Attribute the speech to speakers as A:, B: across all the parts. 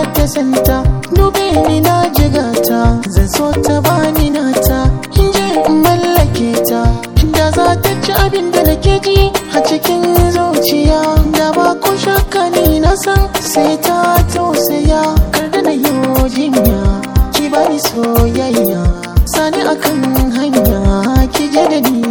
A: ta santa dube ni na jigata zan so ta bani nata in je in mallake ta da za ta ci abin da nake ji a cikin zuciya da ba ko shakka ni na san sai ta tausaya kar da na yi jinya ki bani soyayya sani akan hanya ki je da ni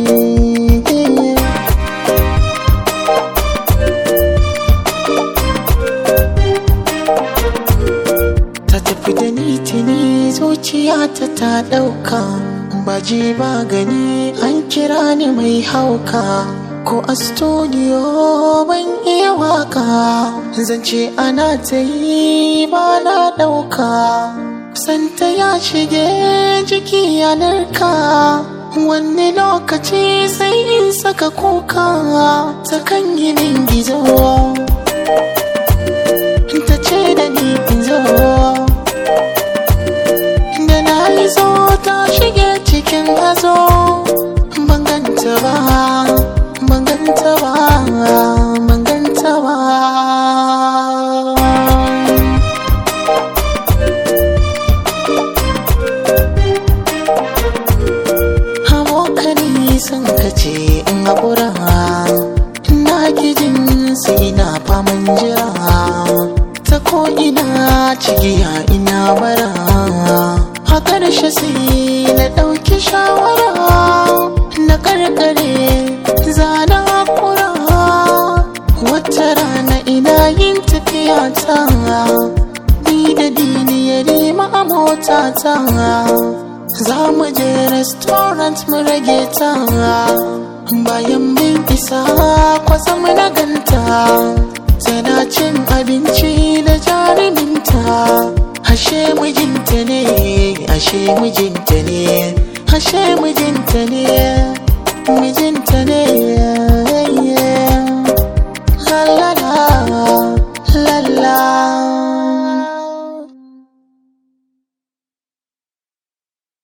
A: ta tafi da ni tuni zuciyata ta ɗauka baji ba gani an kira ni mai hauka ko a studio ban iya waka zance ana ta yi ba na ɗauka santa ya shige jiki ya narka wani lokaci sai in saka kuka ta kan yi min gizo ta ce da ni in zo da na yi zo ta shige cikin hazo banganta ba banganta ba banganta ba abokani sun kace in haƙura na gijin sai na faman jira ta ko ina cigiya ina bara a ƙarshe sai na ɗauki shawara na ƙarƙare zana haƙura wata rana ina yin tafiya ta ni da dini ya rima a mota ta za mu je restaurant mu rage ta bayan min isa kwasam na ganta tana cin abinci da jaruminta ashe mijinta ne ashe mijinta ne ashe mijinta ne mijinta ne yeah.